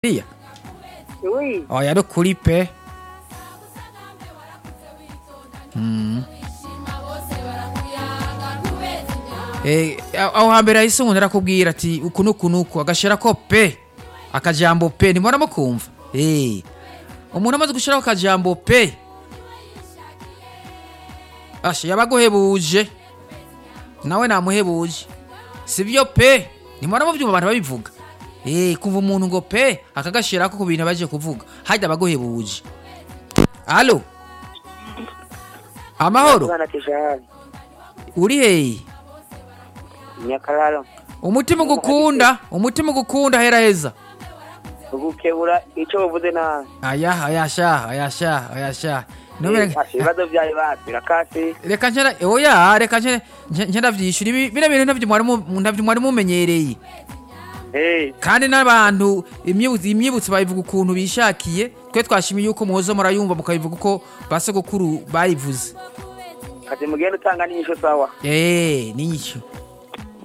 Iya. Oui. Oya no kuri pe. Mm. Eh, aho hambere hahise umuntu arakubwira ati uku nuku nuku agashirako pe akajambo pe ntimubona mukumva Eh, umuntu amaze gushiraho akajambo pe asha yabaguhebuje nawe namuhebuje sivyo pe ntimubona muvyumva abantu babivuga Eh, kumva umuntu ngo pe akagashirako ku bintu baje kuvuga hajya abaguhebuje alo amahoro Bwana Tijani. uri heyi Nyakararo. umutima ugukunda umutima ugukunda hera heza Ugukebura ico uvuze nabi. aya aya sha aya sha aya sha Numere- Eh, asha, ibibazo vyawe basira kasi. reka nkera oya reka nkera nkera vyishura ibi bino bintu ntavyo mwari mu- ntavyo mwari mumenyereye Eh, kandi n'abantu imyibutso imyibutso bayivuga ukuntu bishakiye twe twashimiye yuko muhozo murayumva mukabivuga uko basogokuru bayivuze kazi mugenda utanga n'inyisho sawa. eh niyo